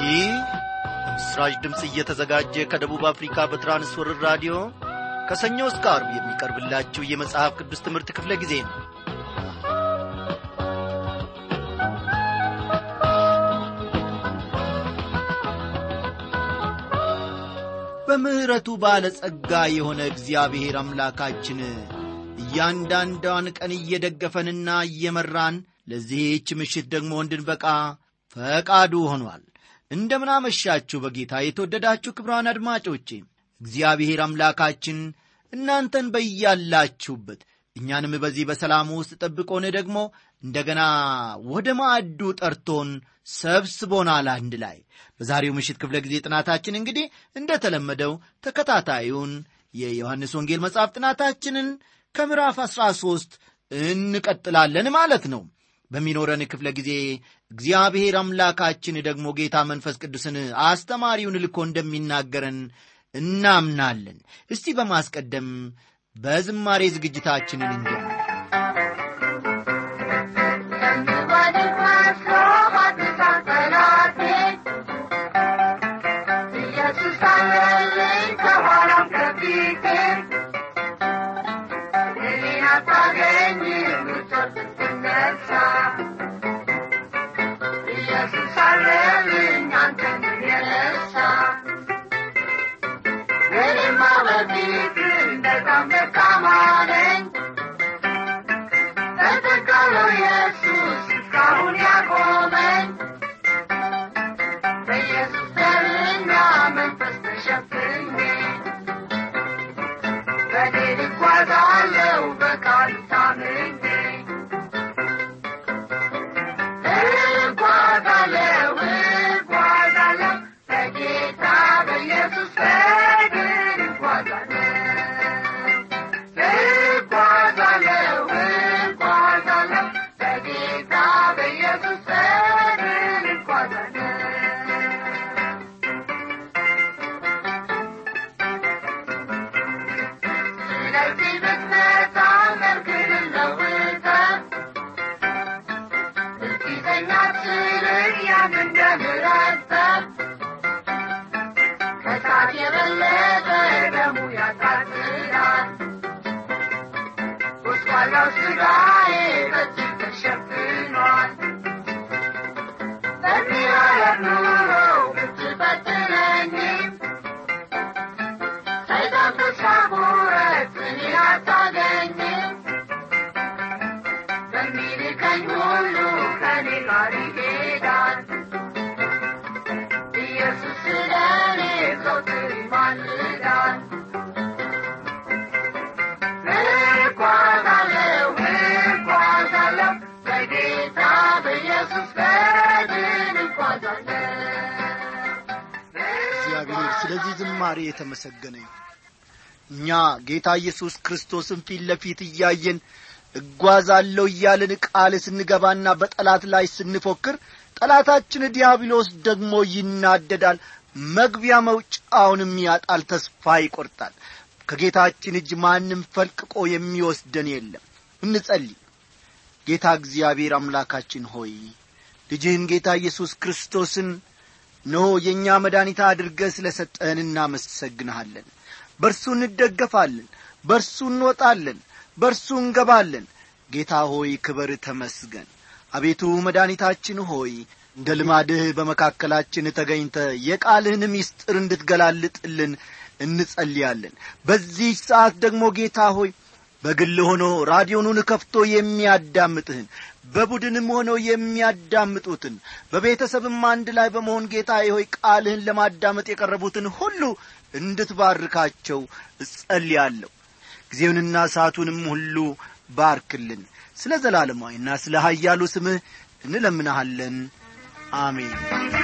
ይህ ምስራች ድምፅ እየተዘጋጀ ከደቡብ አፍሪካ በትራንስወርር ራዲዮ ከሰኞ እስከ አርብ የሚቀርብላችሁ የመጽሐፍ ቅዱስ ትምህርት ክፍለ ጊዜ ነው በምሕረቱ ባለጸጋ የሆነ እግዚአብሔር አምላካችን እያንዳንዷን ቀን እየደገፈንና እየመራን ለዚህች ምሽት ደግሞ እንድንበቃ ፈቃዱ ሆኗል እንደምናመሻችሁ በጌታ የተወደዳችሁ ክብራን አድማጮቼ እግዚአብሔር አምላካችን እናንተን በያላችሁበት እኛንም በዚህ በሰላም ውስጥ ጠብቆን ደግሞ እንደገና ወደ ማዕዱ ጠርቶን ሰብስቦናል አንድ ላይ በዛሬው ምሽት ክፍለ ጊዜ ጥናታችን እንግዲህ እንደተለመደው ተከታታዩን የዮሐንስ ወንጌል መጽሐፍ ጥናታችንን ከምዕራፍ 13 እንቀጥላለን ማለት ነው በሚኖረን ክፍለ ጊዜ እግዚአብሔር አምላካችን ደግሞ ጌታ መንፈስ ቅዱስን አስተማሪውን ልኮ እንደሚናገረን እናምናለን እስቲ በማስቀደም በዝማሬ ዝግጅታችንን እንጀምር እግዚአብሔር ስለዚህ ዝማሬ የተመሰገነ እኛ ጌታ ኢየሱስ ክርስቶስን ፊት ለፊት እያየን እጓዛለሁ እያልን ቃል ስንገባና በጠላት ላይ ስንፎክር ጠላታችን ዲያብሎስ ደግሞ ይናደዳል መግቢያ መውጫውንም ያጣል ተስፋ ይቈርጣል ከጌታችን እጅ ማንም ፈልቅቆ የሚወስደን የለም እንጸልይ ጌታ እግዚአብሔር አምላካችን ሆይ ልጅህን ጌታ ኢየሱስ ክርስቶስን እነሆ የእኛ መድኃኒታ አድርገ ስለ ሰጠህን እናመሰግንሃለን በእርሱ እንደገፋለን በእርሱ እንወጣለን በእርሱ እንገባለን ጌታ ሆይ ክበር ተመስገን አቤቱ መድኃኒታችን ሆይ እንደ ልማድህ በመካከላችን ተገኝተ የቃልህን ምስጢር እንድትገላልጥልን እንጸልያለን በዚህ ሰዓት ደግሞ ጌታ ሆይ በግል ሆኖ ራዲዮኑን ከፍቶ የሚያዳምጥህን በቡድንም ሆነው የሚያዳምጡትን በቤተሰብም አንድ ላይ በመሆን ጌታ ሆይ ቃልህን ለማዳመጥ የቀረቡትን ሁሉ እንድትባርካቸው እጸልያለሁ ጊዜውንና ሰዓቱንም ሁሉ ባርክልን ስለ ዘላለማዊና ስለ ሀያሉ ስምህ እንለምናሃለን አሜን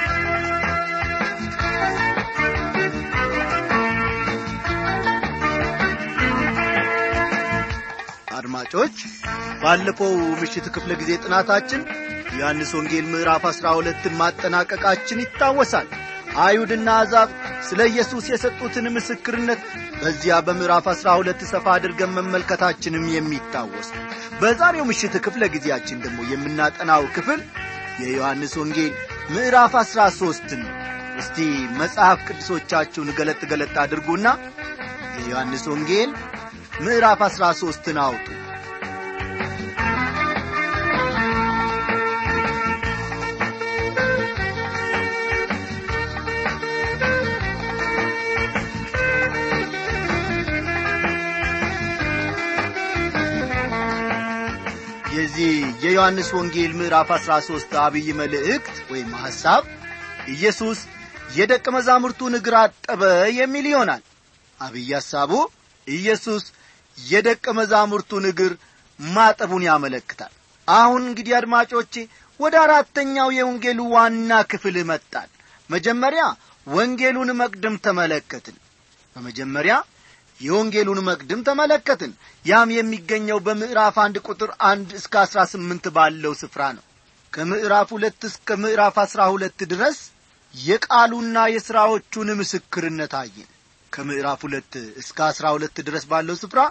አድማጮች ባለፈው ምሽት ክፍለ ጊዜ ጥናታችን ዮሐንስ ወንጌል ምዕራፍ አሥራ ሁለትን ማጠናቀቃችን ይታወሳል አይሁድና አዛብ ስለ ኢየሱስ የሰጡትን ምስክርነት በዚያ በምዕራፍ አሥራ ሁለት ሰፋ አድርገን መመልከታችንም የሚታወስ በዛሬው ምሽት ክፍለ ጊዜያችን ደግሞ የምናጠናው ክፍል የዮሐንስ ወንጌል ምዕራፍ አሥራ ሦስትን ነው እስቲ መጽሐፍ ቅዱሶቻችሁን ገለጥ ገለጥ አድርጉና የዮሐንስ ወንጌል ምዕራፍ አሥራ ሦስትን አውጡ የዚህ የዮሐንስ ወንጌል ምዕራፍ አሥራ ሦስት አብይ መልእክት ወይም ሐሳብ ኢየሱስ የደቀ መዛሙርቱን እግር አጠበ የሚል ይሆናል አብይ ሐሳቡ ኢየሱስ የደቀ መዛሙርቱን እግር ማጠቡን ያመለክታል አሁን እንግዲህ አድማጮቼ ወደ አራተኛው የወንጌሉ ዋና ክፍል መጣል መጀመሪያ ወንጌሉን መቅድም ተመለከትን በመጀመሪያ የወንጌሉን መቅድም ተመለከትን ያም የሚገኘው በምዕራፍ አንድ ቁጥር አንድ እስከ አሥራ ስምንት ባለው ስፍራ ነው ከምዕራፍ ሁለት እስከ ምዕራፍ አሥራ ሁለት ድረስ የቃሉና የሥራዎቹን ምስክርነት አየን ከምዕራፍ ሁለት እስከ አሥራ ሁለት ድረስ ባለው ስፍራ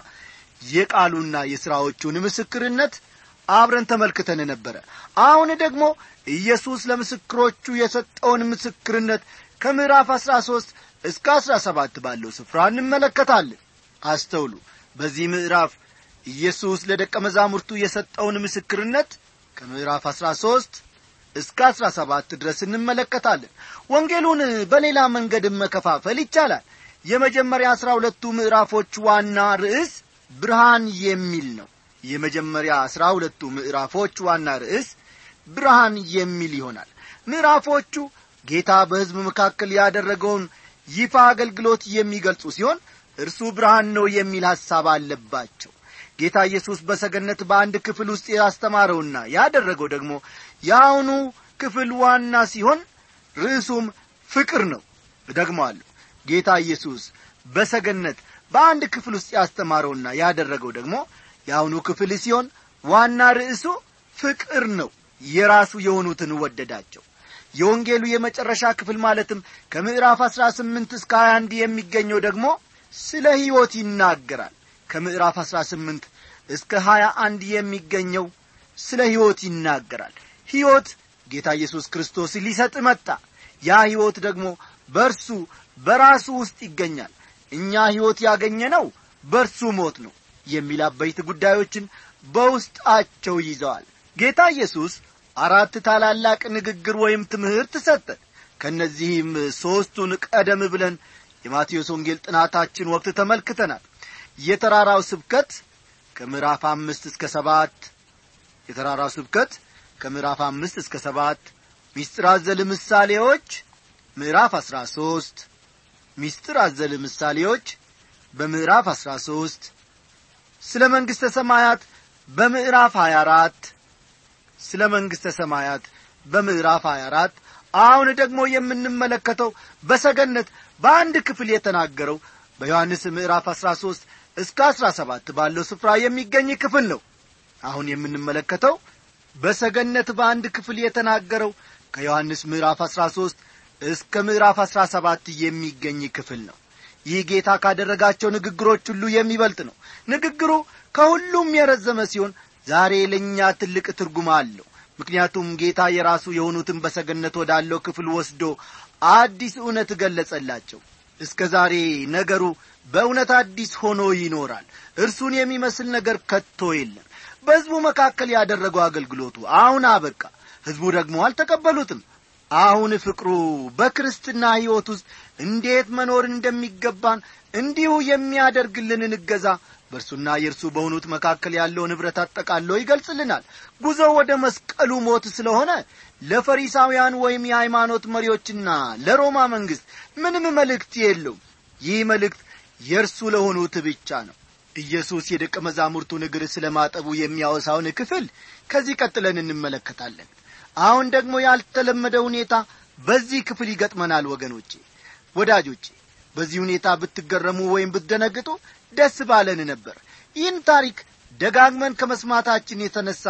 የቃሉና የሥራዎቹን ምስክርነት አብረን ተመልክተን ነበረ አሁን ደግሞ ኢየሱስ ለምስክሮቹ የሰጠውን ምስክርነት ከምዕራፍ አሥራ ሦስት እስከ አሥራ ሰባት ባለው ስፍራ እንመለከታለን አስተውሉ በዚህ ምዕራፍ ኢየሱስ ለደቀ መዛሙርቱ የሰጠውን ምስክርነት ከምዕራፍ አሥራ ሦስት እስከ አሥራ ሰባት ድረስ እንመለከታለን ወንጌሉን በሌላ መንገድም መከፋፈል ይቻላል የመጀመሪያ አሥራ ሁለቱ ምዕራፎች ዋና ርዕስ ብርሃን የሚል ነው የመጀመሪያ አሥራ ሁለቱ ምዕራፎች ዋና ርዕስ ብርሃን የሚል ይሆናል ምዕራፎቹ ጌታ በሕዝብ መካከል ያደረገውን ይፋ አገልግሎት የሚገልጹ ሲሆን እርሱ ብርሃን ነው የሚል ሐሳብ አለባቸው ጌታ ኢየሱስ በሰገነት በአንድ ክፍል ውስጥ ያስተማረውና ያደረገው ደግሞ የአሁኑ ክፍል ዋና ሲሆን ርዕሱም ፍቅር ነው እደግመዋለሁ ጌታ ኢየሱስ በሰገነት በአንድ ክፍል ውስጥ ያስተማረውና ያደረገው ደግሞ የአሁኑ ክፍል ሲሆን ዋና ርዕሱ ፍቅር ነው የራሱ የሆኑትን ወደዳቸው የወንጌሉ የመጨረሻ ክፍል ማለትም ከምዕራፍ አሥራ ስምንት እስከ ሀያ አንድ የሚገኘው ደግሞ ስለ ሕይወት ይናገራል ከምዕራፍ አሥራ ስምንት እስከ ሀያ አንድ የሚገኘው ስለ ሕይወት ይናገራል ሕይወት ጌታ ኢየሱስ ክርስቶስ ሊሰጥ መጣ ያ ሕይወት ደግሞ በእርሱ በራሱ ውስጥ ይገኛል እኛ ሕይወት ያገኘነው በእርሱ ሞት ነው የሚል አበይት ጉዳዮችን በውስጣቸው ይዘዋል ጌታ ኢየሱስ አራት ታላላቅ ንግግር ወይም ትምህርት ሰጠ ከእነዚህም ሦስቱን ቀደም ብለን የማቴዎስ ወንጌል ጥናታችን ወቅት ተመልክተናል የተራራው ስብከት ከምዕራፍ አምስት እስከ ሰባት የተራራው ስብከት ከምዕራፍ አምስት እስከ ሰባት ሚስጥር አዘል ምሳሌዎች ምዕራፍ አሥራ ሦስት ሚስጥር አዘል ምሳሌዎች በምዕራፍ አሥራ ሦስት ስለ መንግሥተ ሰማያት በምዕራፍ ሀያ አራት ስለ መንግሥተ ሰማያት በምዕራፍ 24 አሁን ደግሞ የምንመለከተው በሰገነት በአንድ ክፍል የተናገረው በዮሐንስ ምዕራፍ 13 እስከ 17 ባለው ስፍራ የሚገኝ ክፍል ነው አሁን የምንመለከተው በሰገነት በአንድ ክፍል የተናገረው ከዮሐንስ ምዕራፍ 13 እስከ ምዕራፍ 17 የሚገኝ ክፍል ነው ይህ ጌታ ካደረጋቸው ንግግሮች ሁሉ የሚበልጥ ነው ንግግሩ ከሁሉም የረዘመ ሲሆን ዛሬ ለእኛ ትልቅ ትርጉም አለው ምክንያቱም ጌታ የራሱ የሆኑትን በሰገነት ወዳለው ክፍል ወስዶ አዲስ እውነት ገለጸላቸው እስከ ዛሬ ነገሩ በእውነት አዲስ ሆኖ ይኖራል እርሱን የሚመስል ነገር ከቶ የለም በሕዝቡ መካከል ያደረገው አገልግሎቱ አሁን አበቃ ሕዝቡ ደግሞ አልተቀበሉትም አሁን ፍቅሩ በክርስትና ሕይወት ውስጥ እንዴት መኖር እንደሚገባን እንዲሁ የሚያደርግልንን እገዛ በእርሱና የእርሱ በሆኑት መካከል ያለውን ኅብረት አጠቃሎ ይገልጽልናል ጉዞው ወደ መስቀሉ ሞት ስለሆነ ለፈሪሳውያን ወይም የሃይማኖት መሪዎችና ለሮማ መንግሥት ምንም መልእክት የለውም ይህ መልእክት የእርሱ ለሆኑት ብቻ ነው ኢየሱስ የደቀ መዛሙርቱን እግር ስለ ማጠቡ የሚያወሳውን ክፍል ከዚህ ቀጥለን እንመለከታለን አሁን ደግሞ ያልተለመደ ሁኔታ በዚህ ክፍል ይገጥመናል ወገኖቼ ወዳጆቼ በዚህ ሁኔታ ብትገረሙ ወይም ብትደነግጡ ደስ ባለን ነበር ይህን ታሪክ ደጋግመን ከመስማታችን የተነሳ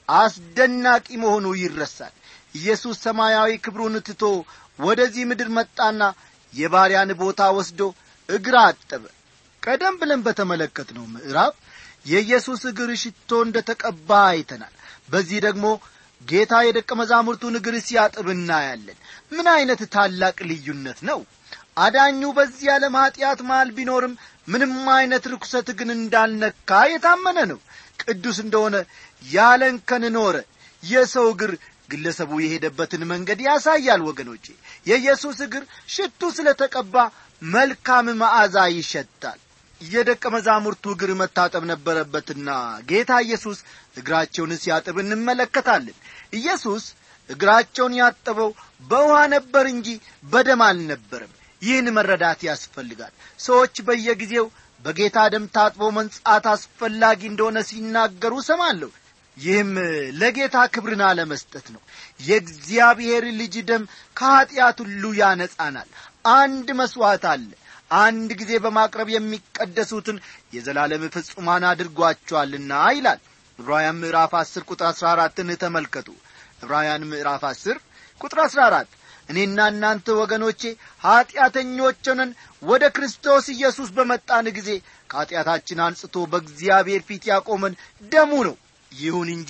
አስደናቂ መሆኑ ይረሳል ኢየሱስ ሰማያዊ ክብሩን ትቶ ወደዚህ ምድር መጣና የባሪያን ቦታ ወስዶ እግር አጠበ ቀደም ብለን በተመለከትነው ምዕራፍ የኢየሱስ እግር ሽቶ እንደ ተቀባ አይተናል በዚህ ደግሞ ጌታ የደቀ መዛሙርቱን እግር ሲያጥብ እናያለን ምን ዐይነት ታላቅ ልዩነት ነው አዳኙ በዚህ ዓለም ኀጢአት መሃል ቢኖርም ምንም ዐይነት ርኩሰት ግን እንዳልነካ የታመነ ነው ቅዱስ እንደሆነ ያለንከን ኖረ የሰው እግር ግለሰቡ የሄደበትን መንገድ ያሳያል ወገኖቼ የኢየሱስ እግር ሽቱ ስለ ተቀባ መልካም መዓዛ ይሸታል የደቀ መዛሙርቱ እግር መታጠብ ነበረበትና ጌታ ኢየሱስ እግራቸውን ሲያጥብ እንመለከታለን ኢየሱስ እግራቸውን ያጠበው በውሃ ነበር እንጂ በደም አልነበረም ይህን መረዳት ያስፈልጋል ሰዎች በየጊዜው በጌታ ደም ታጥቦ መንጻት አስፈላጊ እንደሆነ ሲናገሩ ሰማለሁ ይህም ለጌታ ክብርን አለመስጠት ነው የእግዚአብሔር ልጅ ደም ከኀጢአት ሁሉ ያነጻናል አንድ መሥዋዕት አለ አንድ ጊዜ በማቅረብ የሚቀደሱትን የዘላለም ፍጹማን አድርጓቸዋልና ይላል ዕብራውያን ምዕራፍ አስር ቁጥር አሥራ አራትን ተመልከቱ ዕብራውያን ምዕራፍ አስር ቁጥር አሥራ አራት እኔና እናንተ ወገኖቼ ኀጢአተኞች ሆነን ወደ ክርስቶስ ኢየሱስ በመጣን ጊዜ ከኀጢአታችን አንጽቶ በእግዚአብሔር ፊት ያቆመን ደሙ ነው ይሁን እንጂ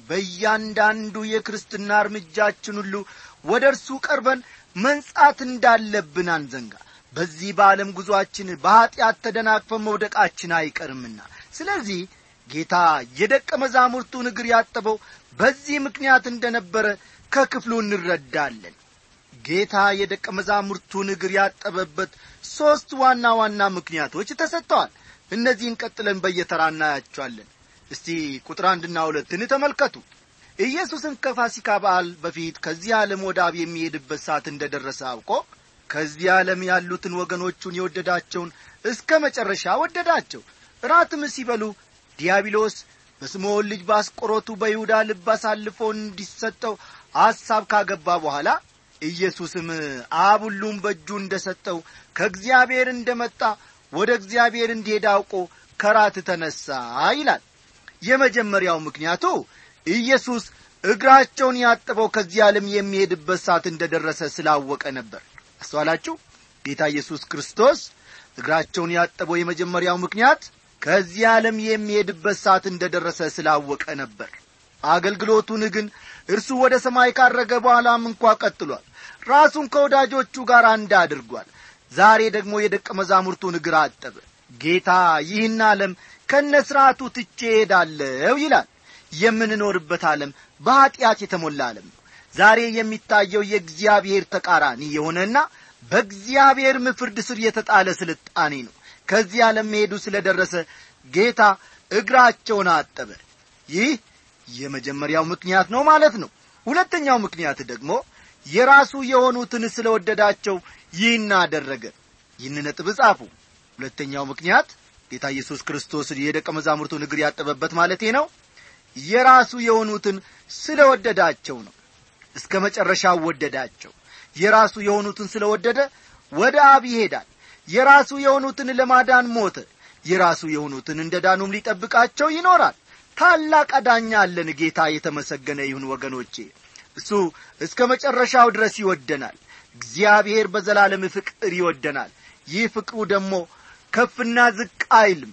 በእያንዳንዱ የክርስትና እርምጃችን ሁሉ ወደ እርሱ ቀርበን መንጻት እንዳለብን አንዘንጋ በዚህ በዓለም ጉዞአችን በኀጢአት ተደናቅፈን መውደቃችን አይቀርምና ስለዚህ ጌታ የደቀ መዛሙርቱን እግር ያጠበው በዚህ ምክንያት እንደ ነበረ ከክፍሉ እንረዳለን ጌታ የደቀ መዛሙርቱን እግር ያጠበበት ሦስት ዋና ዋና ምክንያቶች ተሰጥተዋል እነዚህን ቀጥለን በየተራ እናያቸዋለን እስቲ ቁጥር አንድና ሁለትን ተመልከቱ ኢየሱስም ከፋሲካ በዓል በፊት ከዚህ ዓለም ወደ አብ የሚሄድበት ሰዓት እንደ ደረሰ አውቆ ከዚህ ዓለም ያሉትን ወገኖቹን የወደዳቸውን እስከ መጨረሻ ወደዳቸው እራትም ሲበሉ ዲያብሎስ በስምዖን ልጅ በአስቆሮቱ በይሁዳ ልብ አሳልፎ እንዲሰጠው ሐሳብ ካገባ በኋላ ኢየሱስም አብ ሁሉም በእጁ እንደ ሰጠው ከእግዚአብሔር እንደ መጣ ወደ እግዚአብሔር እንዲሄድ አውቆ ከራት ተነሣ ይላል የመጀመሪያው ምክንያቱ ኢየሱስ እግራቸውን ያጠበው ከዚህ ዓለም የሚሄድበት ሰዓት እንደ ደረሰ ስላወቀ ነበር አስተዋላችሁ ጌታ ኢየሱስ ክርስቶስ እግራቸውን ያጠበው የመጀመሪያው ምክንያት ከዚህ ዓለም የሚሄድበት ሰዓት እንደ ደረሰ ስላወቀ ነበር አገልግሎቱን ግን እርሱ ወደ ሰማይ ካረገ በኋላም እንኳ ቀጥሏል ራሱን ከወዳጆቹ ጋር አንድ አድርጓል ዛሬ ደግሞ የደቀ መዛሙርቱን እግር አጠበ ጌታ ይህን ዓለም ከነ ሥርዓቱ ትቼ ሄዳለሁ ይላል የምንኖርበት ዓለም በኀጢአት የተሞላ ዓለም ነው ዛሬ የሚታየው የእግዚአብሔር ተቃራኒ የሆነና በእግዚአብሔርም ፍርድ ስር የተጣለ ስልጣኔ ነው ከዚህ ዓለም መሄዱ ስለ ደረሰ ጌታ እግራቸውን አጠበ ይህ የመጀመሪያው ምክንያት ነው ማለት ነው ሁለተኛው ምክንያት ደግሞ የራሱ የሆኑትን ስለ ወደዳቸው ይህን አደረገ ይህን ነጥብ ጻፉ ሁለተኛው ምክንያት ጌታ ኢየሱስ ክርስቶስ የደቀ መዛሙርቱን እግር ያጠበበት ማለቴ ነው የራሱ የሆኑትን ስለ ወደዳቸው ነው እስከ መጨረሻው ወደዳቸው የራሱ የሆኑትን ስለ ወደደ ወደ አብ ይሄዳል የራሱ የሆኑትን ለማዳን ሞተ የራሱ የሆኑትን እንደ ዳኑም ሊጠብቃቸው ይኖራል ታላቅ አዳኛ አለን ጌታ የተመሰገነ ይሁን ወገኖቼ እሱ እስከ መጨረሻው ድረስ ይወደናል እግዚአብሔር በዘላለም ፍቅር ይወደናል ይህ ፍቅሩ ደግሞ ከፍና ዝቅ አይልም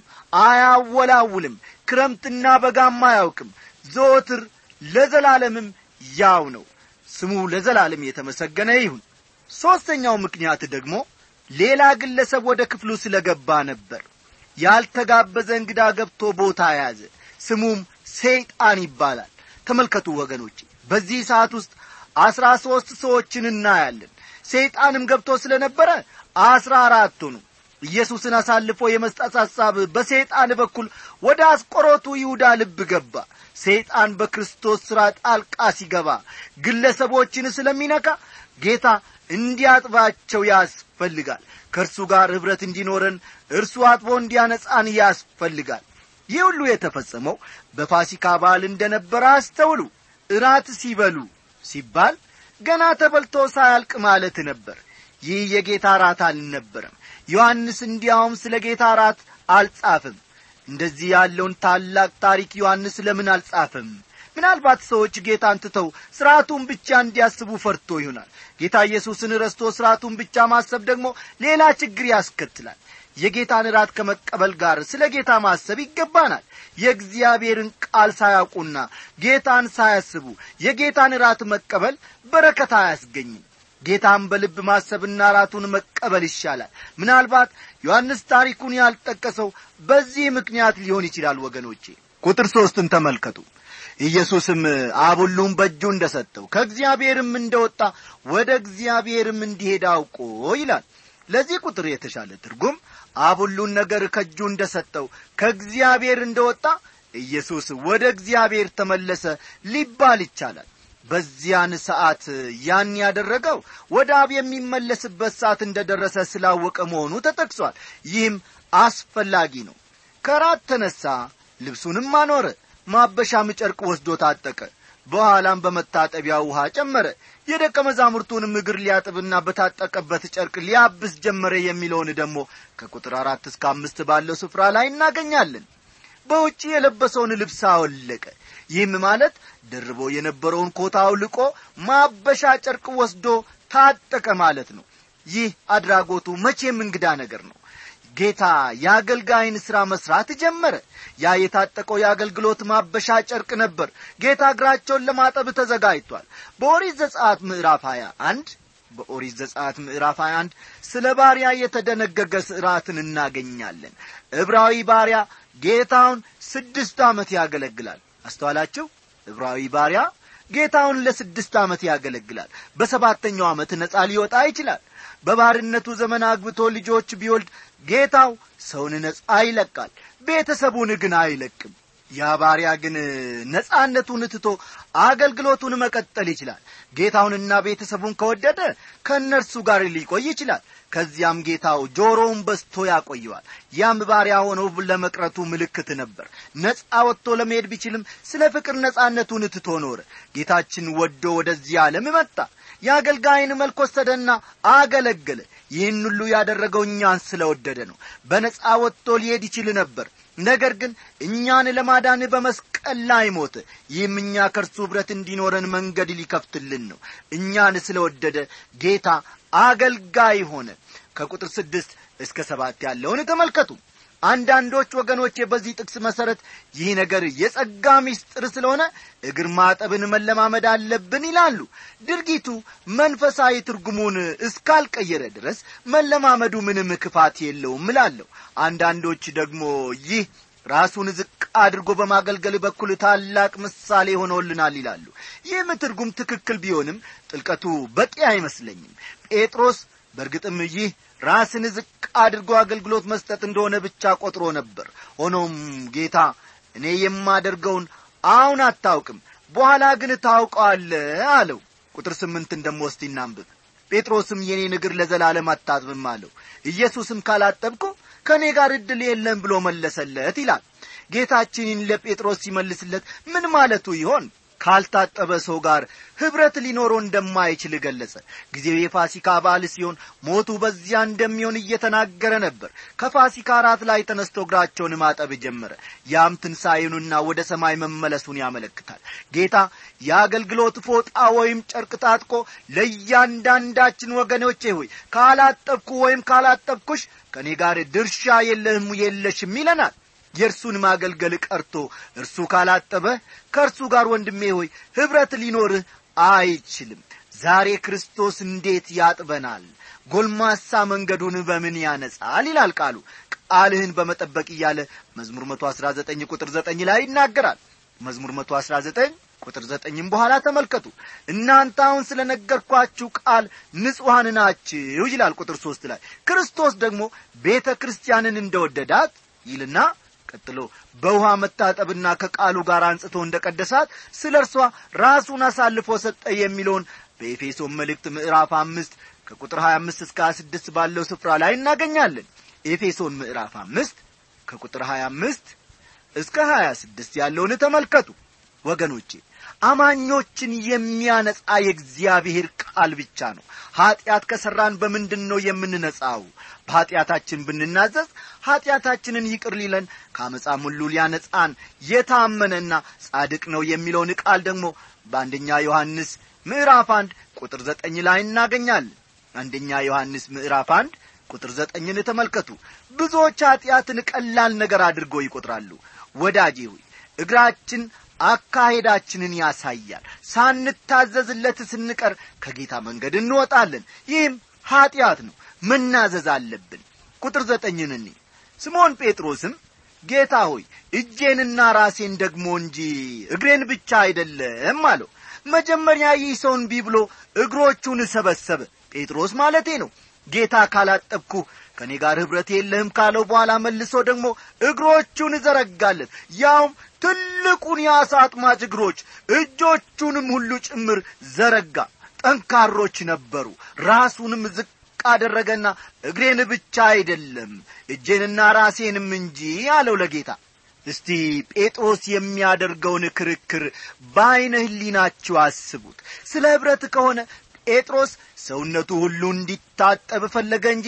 አያወላውልም ክረምትና በጋም አያውቅም ዘወትር ለዘላለምም ያው ነው ስሙ ለዘላለም የተመሰገነ ይሁን ሦስተኛው ምክንያት ደግሞ ሌላ ግለሰብ ወደ ክፍሉ ስለ ገባ ነበር ያልተጋበዘ እንግዳ ገብቶ ቦታ ያዘ ስሙም ሰይጣን ይባላል ተመልከቱ ወገኖች በዚህ ሰዓት ውስጥ አስራ ሦስት ሰዎችን እናያለን ሰይጣንም ገብቶ ስለ ነበረ አስራ አራት ሆኑ ኢየሱስን አሳልፎ የመስጠት ሐሳብ በሰይጣን በኩል ወደ አስቆሮቱ ይሁዳ ልብ ገባ ሰይጣን በክርስቶስ ሥራ ጣልቃ ሲገባ ግለሰቦችን ስለሚነካ ጌታ እንዲያጥባቸው ያስፈልጋል ከእርሱ ጋር ኅብረት እንዲኖረን እርሱ አጥቦ እንዲያነጻን ያስፈልጋል ይህ ሁሉ የተፈጸመው በፋሲካ በዓል እንደ ነበረ አስተውሉ እራት ሲበሉ ሲባል ገና ተበልቶ ሳያልቅ ማለት ነበር ይህ የጌታ ራት አልነበረም ዮሐንስ እንዲያውም ስለ ጌታ ራት አልጻፍም እንደዚህ ያለውን ታላቅ ታሪክ ዮሐንስ ለምን አልጻፈም ምናልባት ሰዎች ጌታን ትተው ሥርዓቱን ብቻ እንዲያስቡ ፈርቶ ይሆናል ጌታ ኢየሱስን ረስቶ ሥርዓቱን ብቻ ማሰብ ደግሞ ሌላ ችግር ያስከትላል የጌታን ራት ከመቀበል ጋር ስለ ጌታ ማሰብ ይገባናል የእግዚአብሔርን ቃል ሳያውቁና ጌታን ሳያስቡ የጌታን ራት መቀበል በረከት አያስገኝም ጌታን በልብ ማሰብና ራቱን መቀበል ይሻላል ምናልባት ዮሐንስ ታሪኩን ያልጠቀሰው በዚህ ምክንያት ሊሆን ይችላል ወገኖቼ ቁጥር ሦስትን ተመልከቱ ኢየሱስም አብ ሁሉም በእጁ እንደ ሰጠው ከእግዚአብሔርም እንደ ወጣ ወደ እግዚአብሔርም እንዲሄድ አውቆ ይላል ለዚህ ቁጥር የተሻለ ትርጉም አብ ሁሉን ነገር ከእጁ እንደ ሰጠው ከእግዚአብሔር እንደ ወጣ ኢየሱስ ወደ እግዚአብሔር ተመለሰ ሊባል ይቻላል በዚያን ሰዓት ያን ያደረገው ወደ አብ የሚመለስበት ሰዓት እንደ ደረሰ ስላወቀ መሆኑ ተጠቅሷል ይህም አስፈላጊ ነው ከራት ተነሣ ልብሱንም አኖረ ማበሻም ጨርቅ ወስዶ ታጠቀ በኋላም በመታጠቢያ ውሃ ጨመረ የደቀ መዛሙርቱንም እግር ሊያጥብና በታጠቀበት ጨርቅ ሊያብስ ጀመረ የሚለውን ደግሞ ከቁጥር አራት እስከ አምስት ባለው ስፍራ ላይ እናገኛለን በውጭ የለበሰውን ልብስ አወለቀ ይህም ማለት ደርቦ የነበረውን ኮታ አውልቆ ማበሻ ጨርቅ ወስዶ ታጠቀ ማለት ነው ይህ አድራጎቱ መቼም እንግዳ ነገር ነው ጌታ የአገልጋይን ሥራ መሥራት ጀመረ ያ የታጠቀው የአገልግሎት ማበሻ ጨርቅ ነበር ጌታ እግራቸውን ለማጠብ ተዘጋጅቷል በኦሪት ዘጸአት ምዕራፍ 21 በኦሪት ዘጸአት ምዕራፍ 21 ስለ ባሪያ የተደነገገ ሥርዓትን እናገኛለን ዕብራዊ ባሪያ ጌታውን ስድስት ዓመት ያገለግላል አስተዋላችሁ ዕብራዊ ባሪያ ጌታውን ለስድስት ዓመት ያገለግላል በሰባተኛው ዓመት ነጻ ሊወጣ ይችላል በባርነቱ ዘመን አግብቶ ልጆች ቢወልድ ጌታው ሰውን ነጻ ይለቃል ቤተሰቡን ግን አይለቅም ያ ባሪያ ግን ነጻነቱን ትቶ አገልግሎቱን መቀጠል ይችላል ጌታውንና ቤተሰቡን ከወደደ ከእነርሱ ጋር ሊቆይ ይችላል ከዚያም ጌታው ጆሮውን በስቶ ያቆየዋል ያም ባሪያ ሆኖ ለመቅረቱ ምልክት ነበር ነጻ ወጥቶ ለመሄድ ቢችልም ስለ ፍቅር ነጻነቱን ትቶ ኖረ ጌታችን ወዶ ወደዚህ ዓለም መጣ የአገልጋይን መልክ ወሰደና አገለገለ ይህን ሁሉ ያደረገው እኛን ስለ ወደደ ነው በነጻ ወጥቶ ሊሄድ ይችል ነበር ነገር ግን እኛን ለማዳን በመስቀል ላይ ሞተ ይህም እኛ ከእርሱ ኅብረት እንዲኖረን መንገድ ሊከፍትልን ነው እኛን ስለ ወደደ ጌታ አገልጋይ ሆነ ከቁጥር ስድስት እስከ ሰባት ያለውን ተመልከቱ አንዳንዶች ወገኖቼ በዚህ ጥቅስ መሠረት ይህ ነገር የጸጋ ምስጢር ስለሆነ እግር ማጠብን መለማመድ አለብን ይላሉ ድርጊቱ መንፈሳዊ ትርጉሙን እስካልቀየረ ድረስ መለማመዱ ምንም ክፋት የለውም እላለሁ አንዳንዶች ደግሞ ይህ ራሱን ዝቅ አድርጎ በማገልገል በኩል ታላቅ ምሳሌ ሆኖልናል ይላሉ ይህም ትርጉም ትክክል ቢሆንም ጥልቀቱ በቂ አይመስለኝም ጴጥሮስ በእርግጥም ይህ ራስን ዝቅ አድርጎ አገልግሎት መስጠት እንደሆነ ብቻ ቆጥሮ ነበር ሆኖም ጌታ እኔ የማደርገውን አሁን አታውቅም በኋላ ግን ታውቀዋለ አለው ቁጥር ስምንትን ደሞ እስቲ እናንብብ ጴጥሮስም የኔን እግር ለዘላለም አታጥብም አለው ኢየሱስም ካላጠብኩ ከእኔ ጋር ዕድል የለም ብሎ መለሰለት ይላል ጌታችንን ለጴጥሮስ ሲመልስለት ምን ማለቱ ይሆን ካልታጠበ ሰው ጋር ኅብረት ሊኖረው እንደማይችል ገለጸ ጊዜው የፋሲካ በዓል ሲሆን ሞቱ በዚያ እንደሚሆን እየተናገረ ነበር ከፋሲካ ራት ላይ ተነስቶ እግራቸውን ማጠብ ጀመረ ያም ትንሣኤኑና ወደ ሰማይ መመለሱን ያመለክታል ጌታ የአገልግሎት ፎጣ ወይም ጨርቅ ታጥቆ ለእያንዳንዳችን ወገኖቼ ሆይ ካላጠብኩ ወይም ካላጠብኩሽ ከእኔ ጋር ድርሻ የለህም የለሽም ይለናል የእርሱን ማገልገል ቀርቶ እርሱ ካላጠበ ከእርሱ ጋር ወንድሜ ሆይ ኅብረት ሊኖርህ አይችልም ዛሬ ክርስቶስ እንዴት ያጥበናል ጎልማሳ መንገዱን በምን ያነጻል ይላል ቃሉ ቃልህን በመጠበቅ እያለ መዝሙር መቶ አሥራ ዘጠኝ ቁጥር ዘጠኝ ላይ ይናገራል መዝሙር መቶ አሥራ ዘጠኝ ቁጥር ዘጠኝም በኋላ ተመልከቱ እናንተ አሁን ስለ ነገርኳችሁ ቃል ንጹሐን ናችሁ ይላል ቁጥር ሦስት ላይ ክርስቶስ ደግሞ ቤተ ክርስቲያንን እንደወደዳት ይልና ቀጥሎ በውሃ መታጠብና ከቃሉ ጋር አንጽቶ እንደ ቀደሳት ስለ እርሷ ራሱን አሳልፎ ሰጠ የሚለውን በኤፌሶን መልእክት ምዕራፍ አምስት ከቁጥር 25 እስከ 26 ባለው ስፍራ ላይ እናገኛለን ኤፌሶን ምዕራፍ አምስት ከቁጥር 25 እስከ 26 ያለውን ተመልከቱ ወገኖቼ አማኞችን የሚያነጻ የእግዚአብሔር ቃል ብቻ ነው ኀጢአት ከሠራን በምንድን ነው የምንነጻው በኀጢአታችን ብንናዘዝ ኀጢአታችንን ይቅር ሊለን ከአመፃም ሁሉ ሊያነጻን የታመነና ጻድቅ ነው የሚለውን ቃል ደግሞ በአንደኛ ዮሐንስ ምዕራፍ አንድ ቁጥር ዘጠኝ ላይ እናገኛለን አንደኛ ዮሐንስ ምዕራፍ አንድ ቁጥር ዘጠኝን ተመልከቱ ብዙዎች ኀጢአትን ቀላል ነገር አድርገው ይቈጥራሉ ወዳጄ ሆይ እግራችን አካሄዳችንን ያሳያል ሳንታዘዝለት ስንቀር ከጌታ መንገድ እንወጣለን ይህም ኀጢአት ነው መናዘዝ አለብን ቁጥር ዘጠኝን እኔ ስምዖን ጴጥሮስም ጌታ ሆይ እጄንና ራሴን ደግሞ እንጂ እግሬን ብቻ አይደለም አለው መጀመሪያ ይህ ሰው እንቢ ብሎ እግሮቹን ሰበሰበ ጴጥሮስ ማለቴ ነው ጌታ ካላጠብኩ ከእኔ ጋር ኅብረት የለህም ካለው በኋላ መልሶ ደግሞ እግሮቹን ዘረጋለት ያውም ትልቁን የአሳ አጥማጭ እግሮች እጆቹንም ሁሉ ጭምር ዘረጋ ጠንካሮች ነበሩ ራሱንም ዝቅ አደረገና እግሬን ብቻ አይደለም እጄንና ራሴንም እንጂ አለው ለጌታ እስቲ ጴጥሮስ የሚያደርገውን ክርክር በዐይነ ህሊናችሁ አስቡት ስለ ኅብረት ከሆነ ጴጥሮስ ሰውነቱ ሁሉ እንዲታጠብ ፈለገ እንጂ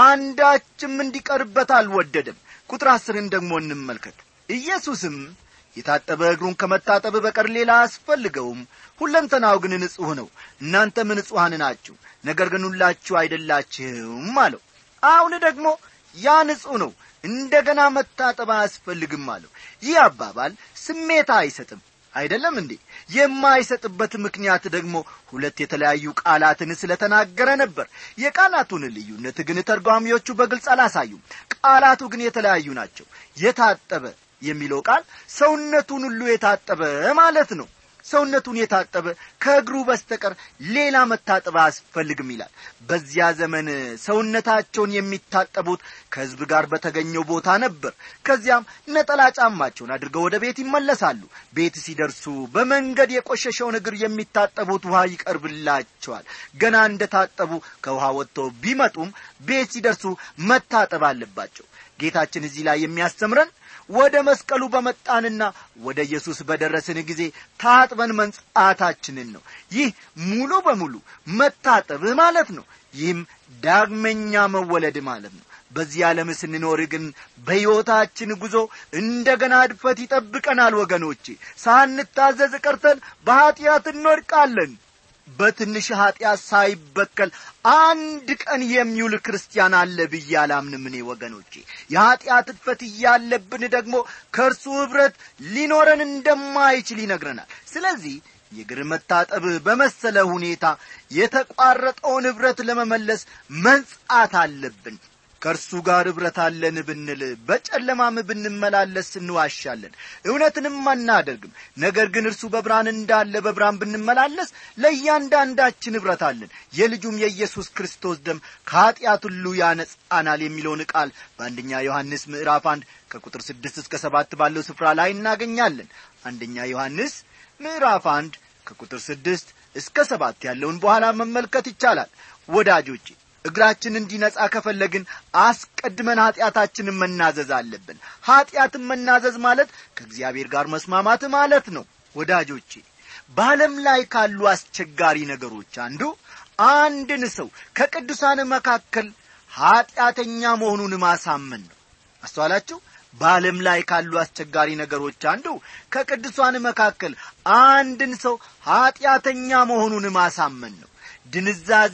አንዳችም እንዲቀርበት አልወደደም ቁጥር አስርን ደግሞ እንመልከት ኢየሱስም የታጠበ እግሩን ከመታጠብ በቀር ሌላ አያስፈልገውም ሁለንተናው ግን ንጹሕ ነው እናንተም ንጹሐን ናችሁ ነገር ግን ሁላችሁ አይደላችሁም አለው አሁን ደግሞ ያ ንጹሕ ነው እንደ ገና መታጠብ አያስፈልግም አለው ይህ አባባል ስሜታ አይሰጥም አይደለም እንዴ የማይሰጥበት ምክንያት ደግሞ ሁለት የተለያዩ ቃላትን ስለተናገረ ነበር የቃላቱን ልዩነት ግን ተርጓሚዎቹ በግልጽ አላሳዩም ቃላቱ ግን የተለያዩ ናቸው የታጠበ የሚለው ቃል ሰውነቱን ሁሉ የታጠበ ማለት ነው ሰውነቱን የታጠበ ከእግሩ በስተቀር ሌላ መታጠብ አያስፈልግም ይላል በዚያ ዘመን ሰውነታቸውን የሚታጠቡት ከሕዝብ ጋር በተገኘው ቦታ ነበር ከዚያም ነጠላ ጫማቸውን አድርገው ወደ ቤት ይመለሳሉ ቤት ሲደርሱ በመንገድ የቆሸሸውን እግር የሚታጠቡት ውሃ ይቀርብላቸዋል ገና እንደ ታጠቡ ከውሃ ወጥተው ቢመጡም ቤት ሲደርሱ መታጠብ አለባቸው ጌታችን እዚህ ላይ የሚያስተምረን ወደ መስቀሉ በመጣንና ወደ ኢየሱስ በደረስን ጊዜ ታጥበን መንጻታችንን ነው ይህ ሙሉ በሙሉ መታጠብ ማለት ነው ይህም ዳግመኛ መወለድ ማለት ነው በዚህ ዓለም ስንኖር ግን በሕይወታችን ጉዞ እንደ ገና እድፈት ይጠብቀናል ወገኖቼ ሳንታዘዝ ቀርተን በኀጢአት እንወድቃለን በትንሽ ኀጢአት ሳይበከል አንድ ቀን የሚውል ክርስቲያን አለ ብዬ አላምንም እኔ ወገኖቼ የኀጢአት እድፈት እያለብን ደግሞ ከእርሱ ኅብረት ሊኖረን እንደማይችል ይነግረናል ስለዚህ የእግር መታጠብ በመሰለ ሁኔታ የተቋረጠውን ኅብረት ለመመለስ መንጻት አለብን ከእርሱ ጋር ኅብረት አለን ብንል በጨለማም ብንመላለስ እንዋሻለን እውነትንም አናደርግም ነገር ግን እርሱ በብርሃን እንዳለ በብርሃን ብንመላለስ ለእያንዳንዳችን ኅብረት አለን የልጁም የኢየሱስ ክርስቶስ ደም ከኀጢአት ሁሉ ያነጻናል የሚለውን ቃል በአንደኛ ዮሐንስ ምዕራፍ አንድ ከቁጥር ስድስት እስከ ሰባት ባለው ስፍራ ላይ እናገኛለን አንደኛ ዮሐንስ ምዕራፍ አንድ ከቁጥር ስድስት እስከ ሰባት ያለውን በኋላ መመልከት ይቻላል ወዳጆቼ እግራችን እንዲነጻ ከፈለግን አስቀድመን ኀጢአታችንን መናዘዝ አለብን ኀጢአትን መናዘዝ ማለት ከእግዚአብሔር ጋር መስማማት ማለት ነው ወዳጆቼ በዓለም ላይ ካሉ አስቸጋሪ ነገሮች አንዱ አንድን ሰው ከቅዱሳን መካከል ኀጢአተኛ መሆኑን ማሳመን ነው አስተዋላችሁ በዓለም ላይ ካሉ አስቸጋሪ ነገሮች አንዱ ከቅዱሳን መካከል አንድን ሰው ኀጢአተኛ መሆኑን ማሳመን ነው ድንዛዜ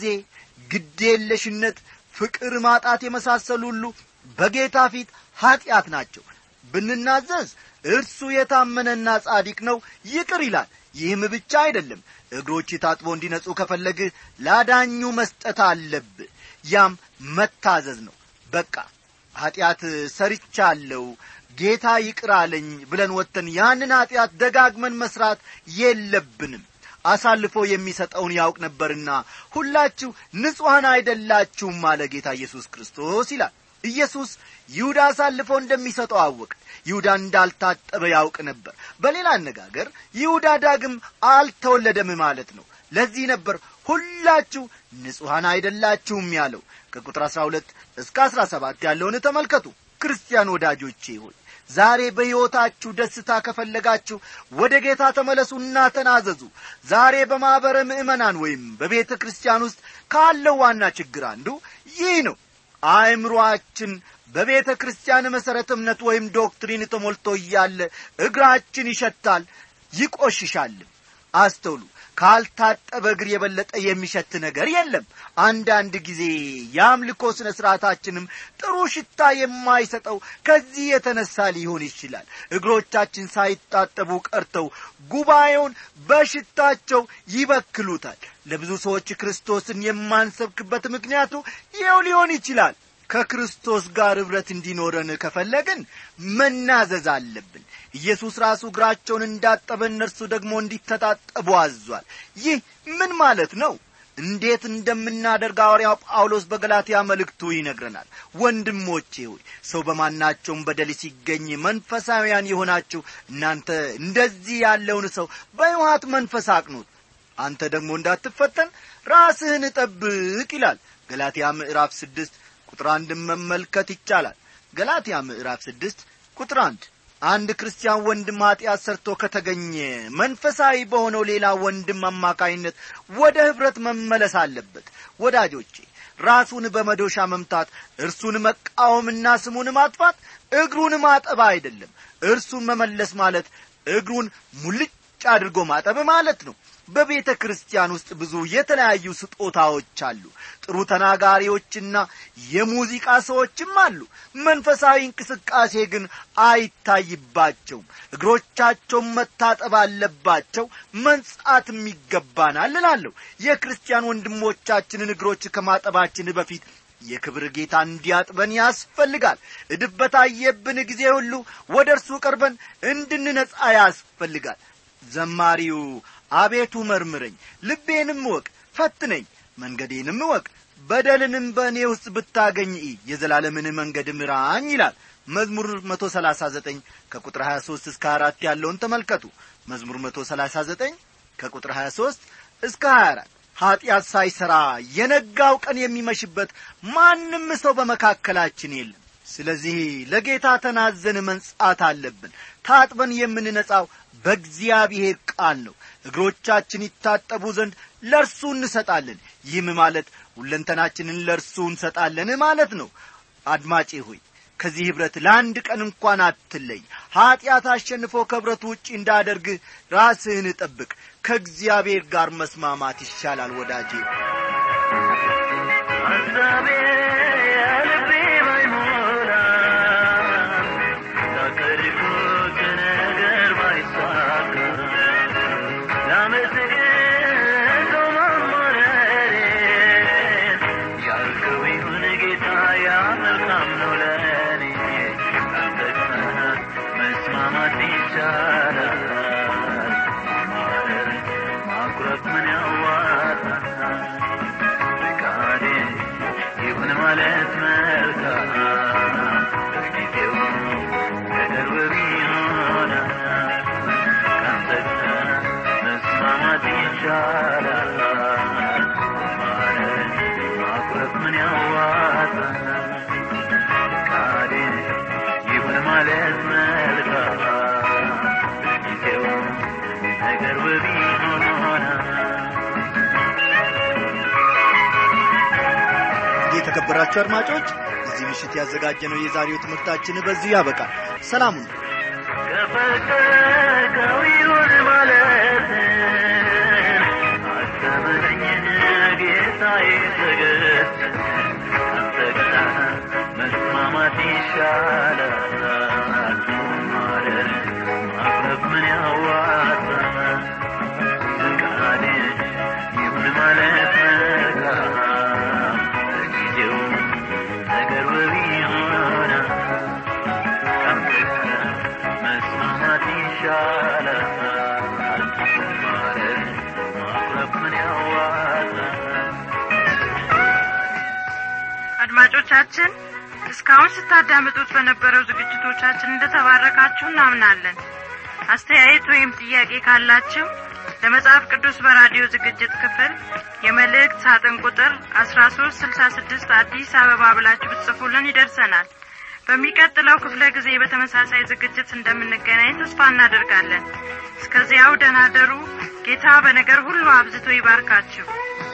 ግዴለሽነት ፍቅር ማጣት የመሳሰሉ ሁሉ በጌታ ፊት ኀጢአት ናቸው ብንናዘዝ እርሱ የታመነና ጻዲቅ ነው ይቅር ይላል ይህም ብቻ አይደለም እግሮች ታጥቦ እንዲነጹ ከፈለግህ ላዳኙ መስጠት አለብህ ያም መታዘዝ ነው በቃ ኀጢአት ሰርቻለሁ ጌታ ይቅር አለኝ ብለን ወጥተን ያንን ኀጢአት ደጋግመን መስራት የለብንም አሳልፎ የሚሰጠውን ያውቅ ነበርና ሁላችሁ ንጹሐን አይደላችሁም አለ ጌታ ኢየሱስ ክርስቶስ ይላል ኢየሱስ ይሁዳ አሳልፎ እንደሚሰጠው አወቅ ይሁዳ እንዳልታጠበ ያውቅ ነበር በሌላ አነጋገር ይሁዳ ዳግም አልተወለደም ማለት ነው ለዚህ ነበር ሁላችሁ ንጹሐን አይደላችሁም ያለው ከቁጥር አሥራ ሁለት እስከ አሥራ ሰባት ያለውን ተመልከቱ ክርስቲያን ወዳጆቼ ሆይ ዛሬ በሕይወታችሁ ደስታ ከፈለጋችሁ ወደ ጌታ ተመለሱና ተናዘዙ ዛሬ በማኅበረ ምእመናን ወይም በቤተ ክርስቲያን ውስጥ ካለው ዋና ችግር አንዱ ይህ ነው አእምሮአችን በቤተ ክርስቲያን መሠረተ እምነት ወይም ዶክትሪን ተሞልቶ እያለ እግራችን ይሸታል ይቆሽሻልም አስተውሉ ካልታጠበ እግር የበለጠ የሚሸት ነገር የለም አንዳንድ ጊዜ የአምልኮ ሥነ ሥርዓታችንም ጥሩ ሽታ የማይሰጠው ከዚህ የተነሳ ሊሆን ይችላል እግሮቻችን ሳይታጠቡ ቀርተው ጉባኤውን በሽታቸው ይበክሉታል ለብዙ ሰዎች ክርስቶስን የማንሰብክበት ምክንያቱ ይኸው ሊሆን ይችላል ከክርስቶስ ጋር ኅብረት እንዲኖረን ከፈለግን መናዘዝ አለብን ኢየሱስ ራሱ እግራቸውን እንዳጠበ እነርሱ ደግሞ እንዲተጣጠቡ አዟል ይህ ምን ማለት ነው እንዴት እንደምናደርግ ሐዋርያው ጳውሎስ በገላትያ መልእክቱ ይነግረናል ወንድሞቼ ሆይ ሰው በማናቸውም በደል ሲገኝ መንፈሳውያን የሆናችሁ እናንተ እንደዚህ ያለውን ሰው በይዋት መንፈስ አቅኑት አንተ ደግሞ እንዳትፈተን ራስህን ጠብቅ ይላል ገላትያ ምዕራፍ ስድስት ቁጥር አንድን መመልከት ይቻላል ገላትያ ምዕራፍ ስድስት ቁጥር አንድ አንድ ክርስቲያን ወንድም ኀጢአት ሰርቶ ከተገኘ መንፈሳዊ በሆነው ሌላ ወንድም አማካይነት ወደ ኅብረት መመለስ አለበት ወዳጆቼ ራሱን በመዶሻ መምታት እርሱን መቃወምና ስሙን ማጥፋት እግሩን ማጠብ አይደለም እርሱን መመለስ ማለት እግሩን ሙልጭ አድርጎ ማጠብ ማለት ነው በቤተ ክርስቲያን ውስጥ ብዙ የተለያዩ ስጦታዎች አሉ ጥሩ ተናጋሪዎችና የሙዚቃ ሰዎችም አሉ መንፈሳዊ እንቅስቃሴ ግን አይታይባቸውም እግሮቻቸውን መታጠብ አለባቸው መንጻትም ይገባናል እላለሁ የክርስቲያን ወንድሞቻችንን እግሮች ከማጠባችን በፊት የክብር ጌታ እንዲያጥበን ያስፈልጋል እድፍ በታየብን ጊዜ ሁሉ ወደ እርሱ ቀርበን እንድንነጻ ያስፈልጋል ዘማሪው አቤቱ መርምረኝ ልቤንም እወቅ ፈትነኝ መንገዴንም እወቅ በደልንም በእኔ ውስጥ ብታገኝ የዘላለምን መንገድ ምራኝ ይላል መዝሙር መቶ ሰላሳ ዘጠኝ ከቁጥር ሀያ ሦስት እስከ አራት ያለውን ተመልከቱ መዝሙር መቶ ሰላሳ ዘጠኝ ከቁጥር ሀያ ሦስት እስከ ሀያ አራት ኀጢአት ሳይሠራ የነጋው ቀን የሚመሽበት ማንም ሰው በመካከላችን የለም ስለዚህ ለጌታ ተናዘን መንጻት አለብን ታጥበን የምንነጻው በእግዚአብሔር ቃል ነው እግሮቻችን ይታጠቡ ዘንድ ለእርሱ እንሰጣለን ይህም ማለት ሁለንተናችንን ለእርሱ እንሰጣለን ማለት ነው አድማጬ ሆይ ከዚህ ኅብረት ለአንድ ቀን እንኳን አትለይ ኀጢአት አሸንፎ ከኅብረቱ ውጪ እንዳደርግ ራስህን ጠብቅ ከእግዚአብሔር ጋር መስማማት ይሻላል ወዳጄ ሐሳቤ የልቤ ባይሞላ ካቀድኩት ነገር ባይሳካ ላመስግን ማማረሬን ያልከው ይሁን ጌታ ያ መልካም ነው ለእኔ አንተ ጋር መስማማት ይቻላል ማማረር ማኩረፍ ምን ያዋጣል ፈቃዴ ይሁን ማለት መልካም በጊዜው ከቅርብ ቢሆናል ካንተ ጋር መስማማት ይቻላል ማለት ማኩረፍ ምን ያዋጣል ፈቃዴ ይሁን ማለት መልካም በጊዜው ከቅርብ ቢሆናል የተከበራችሁ አድማጮች እዚህ ምሽት ያዘጋጀነው የዛሬው ትምህርታችን በዚሁ ያበቃል ሰላሙን ከፈቀድከው ይሁን ማለት አስተምረኝን ጌታዬ ትዕግስት አንተ ጋር መስማማት ይሻላል ማለት ማቅረብ ምን ያዋጣል ፈቃድ ይሁን ማለት መልካም በጊዜው ነገር ውብ ይሆናል መስማማት ይሻላል ማለት ማቅረብ ምን ያዋጣል አድማጮቻችን እስካሁን ስታዳምጡት በነበረው ዝግጅቶቻችን እንደተባረካችሁ እናምናለን አስተያየት ወይም ጥያቄ ካላችሁ ለመጽሐፍ ቅዱስ በራዲዮ ዝግጅት ክፍል የመልእክት ሳጥን ቁጥር አስራ ሶስት ስልሳ ስድስት አዲስ አበባ ብላችሁ ብትጽፉልን ይደርሰናል በሚቀጥለው ክፍለ ጊዜ በተመሳሳይ ዝግጅት እንደምንገናኝ ተስፋ እናደርጋለን እስከዚያው ደናደሩ ጌታ በነገር ሁሉ አብዝቶ ይባርካችሁ